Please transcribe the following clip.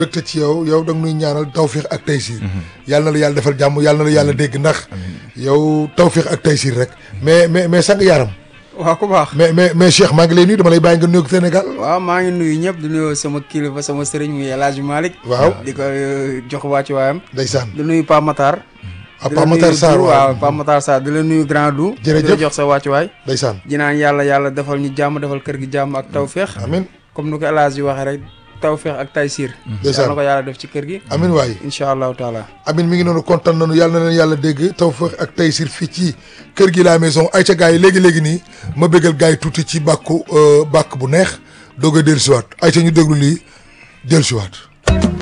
dëkk ci yow yow da nga nuy ñaanal tawfiix ak taysiir yàlla na la yàlla defal jàmm yàlla na la yàlla dégg ndax yow tawfiix ak taysiir rek mais mais mais sang yaram waaw ku baax mais mais mais Cheikh maa ngi lay nuyu dama lay bàyyi nga nuyu Sénégal waaw maa ngi nuyu ñëpp di nuyu sama kilifa sama sëriñ muy El Hadj Malick waaw di ko euh, jox wàccu waayam ndeysaan di nuyu Pape Matar ah di la Pape Matar nuyu Sarr Dou, waaw waaw Pape Matar Sarr di la nuyu Grand Dou Jërëjëf. di la jox sa wàccu waay ndeysaan di naan yàlla yàlla defal ñu jàmm defal kër gi jàmm ak tawféex amin comme ni ko El Hadj waxee rek tawféex ak taysiir Ndeysaan. yàlla na ko yàlla def ci kër gi amin waay incha allahu taala amin mi ngi noonu kontaan nañu yàlla na leen yàlla dégg tawfiix ak taysiir fii ci kër gi la maison ay ca gars yi léegi-léegi nii ma bëggal gars yi tuuti ci bàkku euh, bàkk bu neex doog a dellusiwaat ay ca ñu déglu lii dellusiwaat